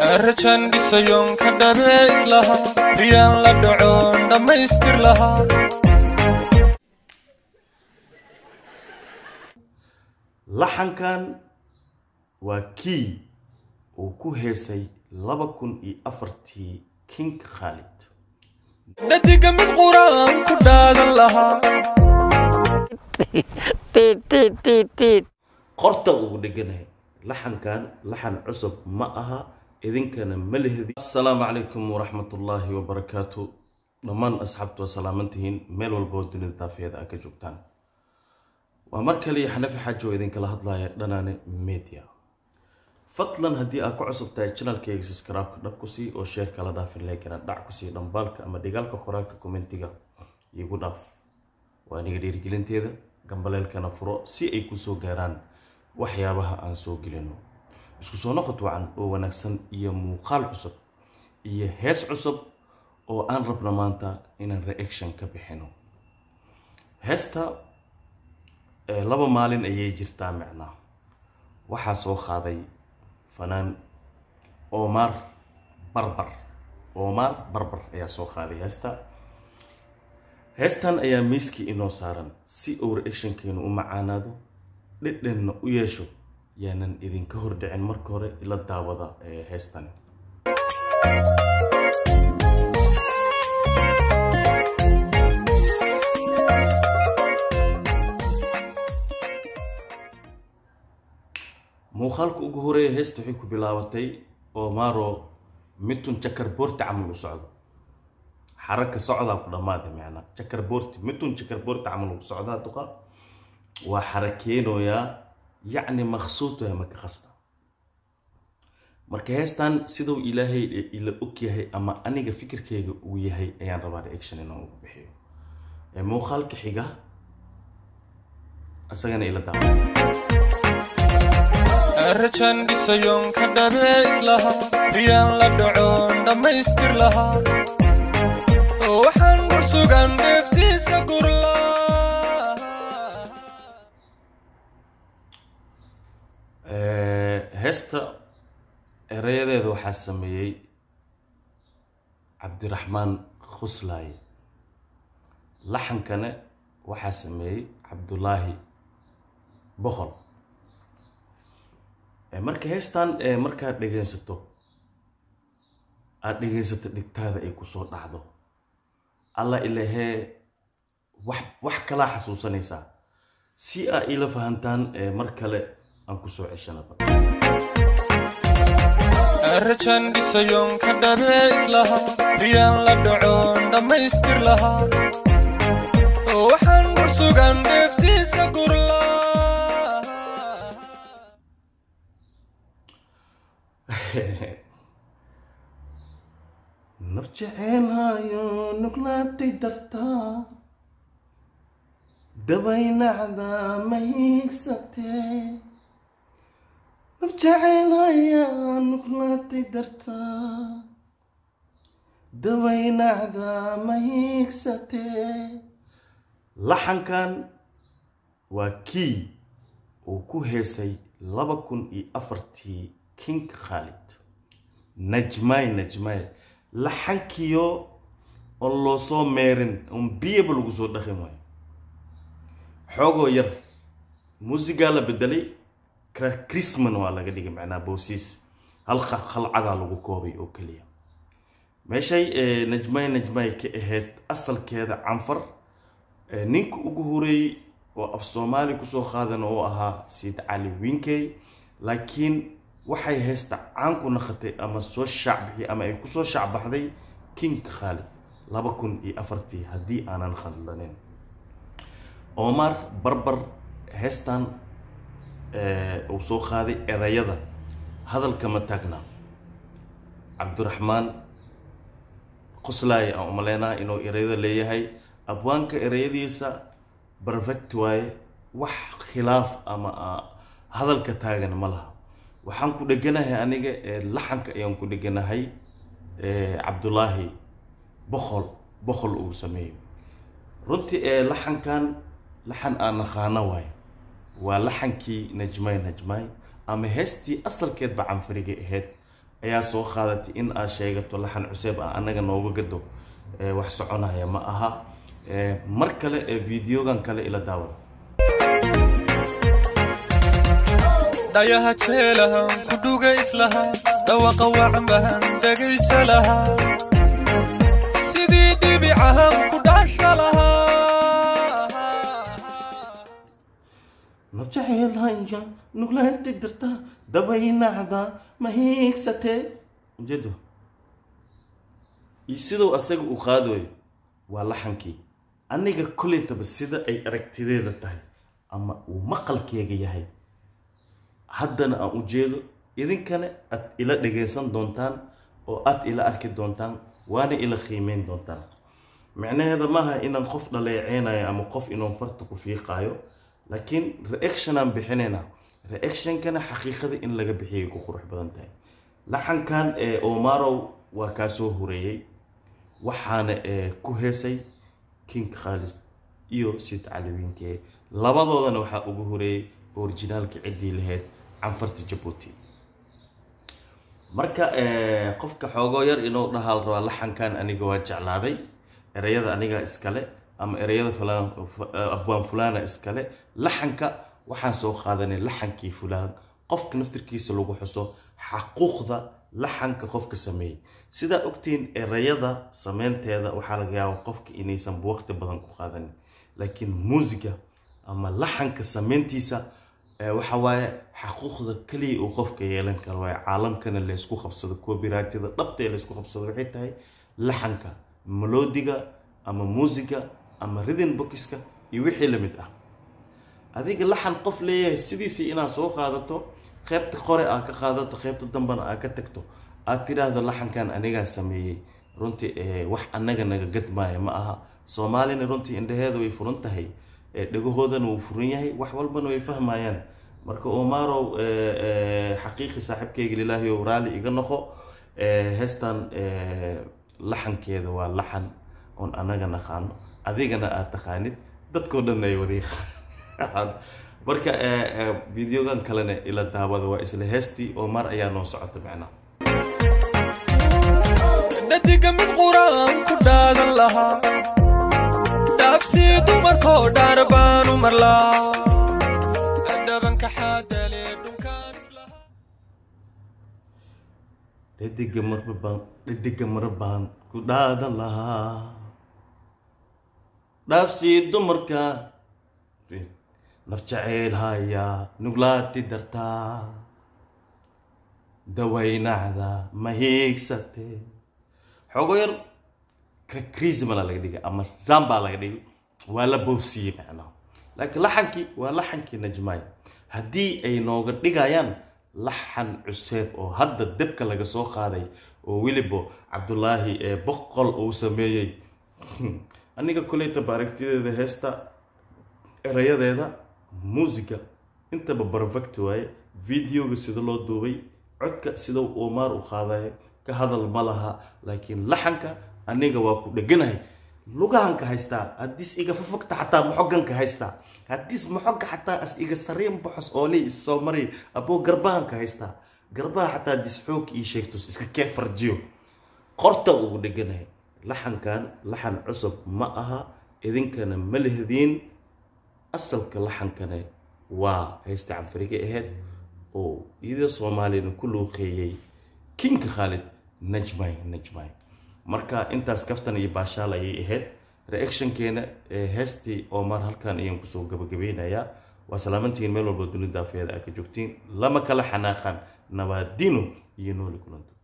rajan dhisayoon ka dhabee islahaa riyaan la dhacoon dhammaystir lahaa laxankan waa kii uu ku heesay laba kun iyo afartii king khaalid dhadiga mid quraan ku dhaadan lahaa qorta ugu dheganahay laxankan laxan cusub ma aha idinkana ma lehdi assalaamu calaykum waraxmatullaahi wabarakaatu dhammaan asxaabtu waa salaamantihiin meel walba oo dunida daafeeda a ka joogtaan waa mar kale iyo xanafi xaaji oo idinkala hadlaya dhanaane media fadlan haddii aad ku cusub tahay janalkayga subscribe-ka dhab ku sii oo sheer kala dhaafin leegana dhac ku sii dhambaalka ama dhigaalka qoraalka kommentiga igu dhaaf waa aniga dhiirigelinteeda gambaleelkana furo si ay kusoo gaaraan waxyaabaha aan soo gelino isku soo noqod wacan oo wanaagsan iyo muuqaal cusub iyo hees cusub oo aan rabno maanta inaan reaction ka bixino heesta eh, laba maalin ayay jirtaa micnaa waxaa soo qaaday fanaan omar barbar omar barbar ayaa soo qaaday heesta heestan ayaa miiskii inoo saaran si uu reactionkeenu u macaanaado dhedhenna u yeesho yaanan idinka hordhicin marka hore ila daawada ee heestan muuqaalka ugu horeeya heesta waxay ku bilaabatay omaro mitun jakar boorti camal u socdo xaraka socdaa ku dhammaaday macnaa jakar boorti mitun jakar boorti camal u socdaa duqa waa xarakeynoyaa yacni maqsuud waa maka qasta marka heestan siduu ilaahay ila og yahay ama aniga fikirkayga uu yahay ayaan rabaa reaction inaan ugu bixiyo ee muuqaalka xiga isagana ila daawa rajan dhisayoon ka dhabee islahaa riyaan la dhacoon dhammaystir lahaa waxaan dhursugan dheeftiisa gurlaa heesta erayadeeda waxaa sameeyey cabdiraxmaan khuslaaye laxankana waxaa sameeyey cabdulaahi boqol marka heestan markaad dhegaysato aada dhegaysato dhigtaada ay kusoo dhacdo alla ilahee wax wax kalaa xasuusanaysaa si aa ila fahantaan mar kale aan kusoo ceshanaba rajan dhisayoon ka dhabee islahaa riyaan la dhacoon dhammaystir lahaa waxaan dhursugan dheeftiisa gurlaa naf jeceelhayo nuglaatay dartaa dabaynacda ma hiigsatee naf jeceelhaya nuglaatay dartaa dabaynacda ma hiigsatee laxankan waa kii uu ku heesay laba kun iyo afartii king khaalid najmay najmay laxankiyo oo loo soo meerin un biyaba lagu soo dhaqin waayo xoogoo yar muusigaa la bedelay crisman waa laga dhigay macnaa boosiis hal halcadaa lagu koobay oo keliya meeshay najmay najmay ka ahayd asalkeeda canfar ninka ugu horeeyey oo af soomaali kusoo qaadan oo ahaa siid cali winkey laakiin waxay haysta caan ku naqatay ama soo shaacbixi ama ay kusoo shaacbaxday king khaalid laba kun iyo afartii haddii aanan khadlanin omar barbar heestan uu soo qaaday erayada hadalka ma taagna cabdiraxmaan qoslaaye aan umaleynaa inuu erayada leeyahay abwaanka erayadiisa perfect waaye wax khilaaf ama hadalka taagan ma laha waxaan ku dheganahay aniga laxanka ayaan ku dheganahay cabdulaahi boqol boqol uu sameeyo runtii laxankan laxan aan naqaano waayo waa laxankii najmay najmay ama heestii asalkeedba canfariga ahayd ayaa soo qaadatay in aad sheegato laxan cuseeb ah annaga nooga gado wax soconaya ma aha mar kale ee videogan kale ila daawada dhayaha jeelahan ku dhuga islahaa dhawaqa wacanbahan dhegaysa lahaa sidii dhibicahan ku dhaasha lahaa najaceelhaya nuglaanti dirta dabaynacda ma hiigsatee ujeedo siduu asaga uu qaadayo waa laxankii aniga kolaytaba sida ay aragtideeda tahay ama uu maqalkeega yahay haddana aan ujeedo idinkana aad ila dhagaysan doontaan oo aad ila arki doontaan waana ila qiimeyn doontaan micnaheeda maaha inaan qof dhaleeceynayo ama qof inuu farta ku fiiqaayo laakiin reactionaan bixinayna reactionkana xaqiiqada in laga bixiyay ku qurux badan tahay laxankan ee omarow waa kaa soo horeeyey waxaana ku heesay king khaalis iyo sid calawiinke labadoodana waxaa ugu horeeyey orijinaalka ciddii lahayd canfarta jabuuti marka qofka xoogoo yar inuu dhahaal rabaa laxankan aniga waa jeclaaday ereyada aniga iskale ama ereyada abwaan fulana iskale laxanka waxaan soo qaadanay laxankii fulaan qofka naftirkiisa lagu xuso xaquuqda laxanka qofka sameeyey sidaa ogtiin ereyada sameynteeda waxaa laga yaaba qofka inaysan waqti badan ku qaadanin laakiin muusiga ama laxanka sameyntiisa waxa waaye xaquuqda keliya uu qofka yeelan karo waaye caalamkana laysku qabsado copyrightida dhabta ee laysku qabsado waxay tahay laxanka melodiga ama muusiga ama ridin bokiska iyo wixii lamid ah adiga laxan qof leeyahay sidiisii inaad soo qaadato qeybta qore aad ka qaadato qeybta dambana aad ka tagto aad tidhaahdo laxankan anigaa sameeyey runtii wax annaga naga gadmaaya ma aha soomaalina runtii indhaheeda way furan tahay dhegahoodana wuu furan yahay wax walbana way fahmayaan marka omarow xaqiiqi saaxiibkeyga lilaahi ow raalli iga noqo heestan laxankeeda waa laxan oon annaga naqaano adigana aad taqaanid dadkoo dhan ay wada yaqaan marka videogan kalena ila daawada waa isla heestii omar ayaa noo socota macnaha dhadiga mid quraan ku dhaadan lahaa dhaafsii dumarkoo dhaar baanu marlaa dhabanka xaadale dhunkaan islahaa dhadiga marba baan dhadiga mara baan ku dhaadan lahaa dhaafsii dumarka naf jaceyl hayaa nuglaati dartaa dawaynacda ma hiigsate xoogo yar krismala laga dhigay ama zamba laga dhigay waa la boofsiiyey macnaha laakiin laxankii waa laxankii najmaay haddii ay nooga dhigayaan laxan cuseeb oo hadda debka laga soo qaaday oo weliba cabdulaahi ee boqol uu sameeyey aniga koleytaba aragtideeda heesta erayadeeda muusiga intaba perfect waaye videoga sida loo duubay codka sida omar u qaadayo ka hadal ma laha laakiin laxanka aniga waa ku dheganahay lugahanka haystaa haddiis iga fafogta xataa maxoganka haystaa haddiis maxoga xataa as iga sariin baxos ooley is soo maray aboo garbahanka haystaa garbaha xataa haddiis xoog ii sheegto iska kee farjiyo qorta ugu dheganahay laxankan laxan cusub ma aha idinkana ma lehdiin asalka laxankane waa haysta canfariga ahayd oo iyadoo soomaaliyana ku luuqeeyey kinka khaalid najmay najmay marka intaas kaftan iyo baashaal ayay ahayd reactionkeena heestii omar halkan ayaan kusoo gabagabeynayaa waa salaamantihiin meel walba dunida daafeeda aa ka joogtiin lama kala xanaaqan nabaadino iyo nooli kulanto